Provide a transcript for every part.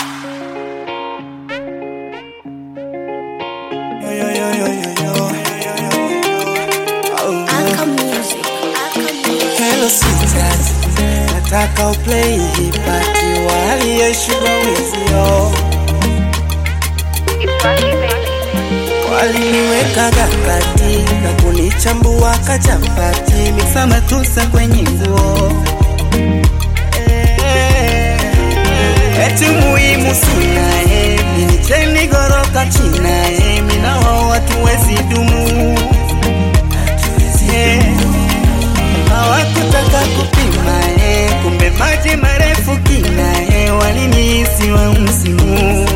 Yo, yo, yo, yo, yo, yo. Oh, Aka Music. Aka Music. Hello sweetheart, nataka uplay hii party waliyeshindwa wizio waliniweka gakati na kunichambua kachapati miksa matusa kwenye nguo eti muhimu sinae minicheni goroka chinae minao watu wezi dumu Eh, hawakutaka kupima eh, kumbe maji marefu kina eh, walinihisi wa msimu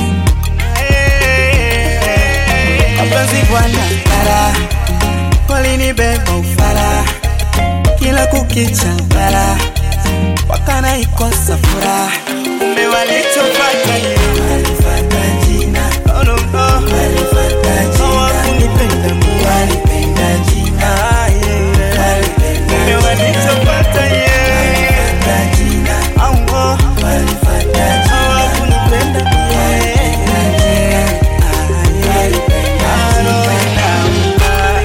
Eh, mapenzi bwana kara walinibeba ufara kila kukicha bara wakana ikosa furaha kumbe walichopata ni walifata jina oh, no, no. hawakunipenda mimi walipenda jina ah, yeah, yeah. kumbe walichopata yeah. au oh. hawakunipenda mimi ah, yeah. Ah, no, no,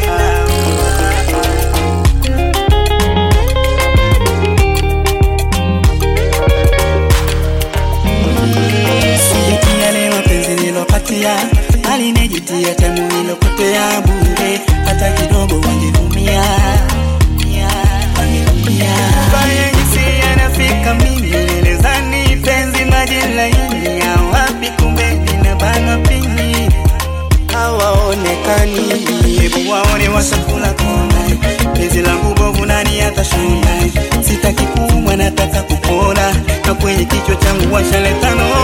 Sijutia leo penzi nilopatia alinijutia tamu nilopotea bure hata kidogo wangeumia wangeumia baya jinsi yanafika mimi nilizani penzi maji laini ya wapi kumbe ninabana pini hawaonekani hebu waone washakula kona penzi langu bovu nani atashona sitaki kuumwa nataka kupona na kwenye kichwa changu washaletano